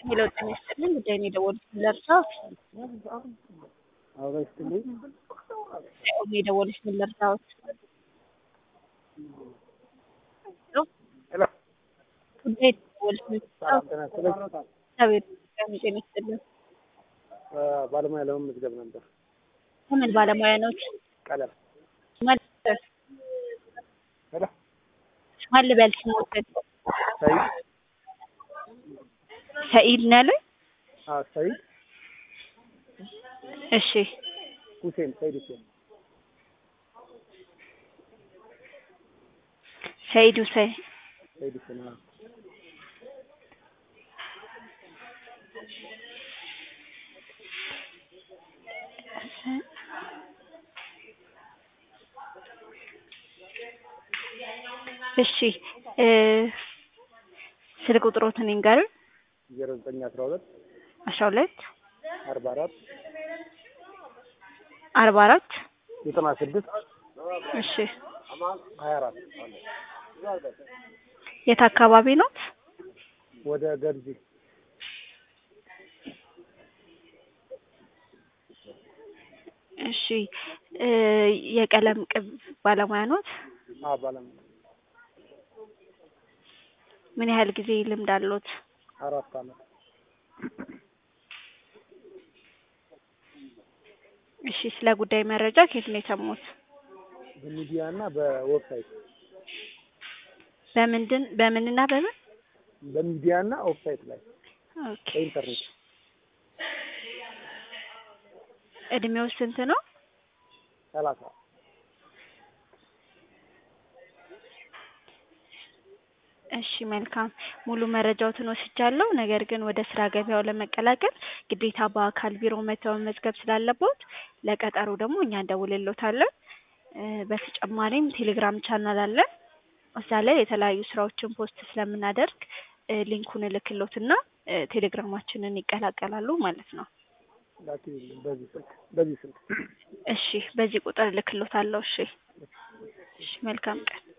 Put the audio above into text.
ሄሎ ጤና ይስጥልኝ ጉዳይ ነው የደወሉት ለእርሳ አበባ ይስጥልኝ። ነው የደወሉት ምን ልርዳዎት? ሄሎ ጉዳይ የደወሉት ምን ሰላም ጤና ይስጥልኝ። እግዚአብሔር ይመስገን ጤና ይስጥልኝ። ባለሙያ ለመመዝገብ ነበር። ከምን ባለሙያ ነዎት? ቀለም ማን ሄሎ ማን ልበል ስሞትን? ሰይድ ሰኢድ ነው ያሉኝ? አዎ ሰይድ እሺ ሁሴን ሰይድ ሁሴን ሰኢድ ሁሴን ሰይድ ሁሴን አዎ እሺ እ ስልክ ቁጥሮትን ይንገሩኝ። ዜሮ ዘጠኝ አስራ ሁለት አስራ ሁለት አርባ አራት አርባ አራት ዘጠና ስድስት እሺ ሀያ አራት የት አካባቢ ኖት? ወደ ገርጂ እሺ እ የቀለም ቅብ ባለሙያ ኖት? አዎ ባለሙያ ምን ያህል ጊዜ ልምድ አሎት? አራት አመት እሺ ስለ ጉዳይ መረጃ ከየት ነው የሰሙት? በሚዲያ እና በዌብሳይት በምንድን በምንና በምን? በሚዲያ እና ዌብሳይት ላይ ኦኬ በኢንተርኔት እድሜው ስንት ነው? ሰላሳ እሺ መልካም ሙሉ መረጃዎትን ወስጃለሁ። ነገር ግን ወደ ስራ ገበያው ለመቀላቀል ግዴታ በአካል ቢሮ መተው መመዝገብ ስላለቦት ለቀጠሮ ደግሞ እኛ እንደውልሎታለን። እ በተጨማሪም ቴሌግራም ቻናል አለን። እዛ ላይ የተለያዩ ስራዎችን ፖስት ስለምናደርግ እ ሊንኩን እልክሎትና እ ቴሌግራማችንን ይቀላቀላሉ ማለት ነው። ላኪልኝ በዚህ ስልክ በዚህ ስልክ እሺ በዚህ ቁጥር እልክሎታለሁ። እሺ እሺ መልካም ቀን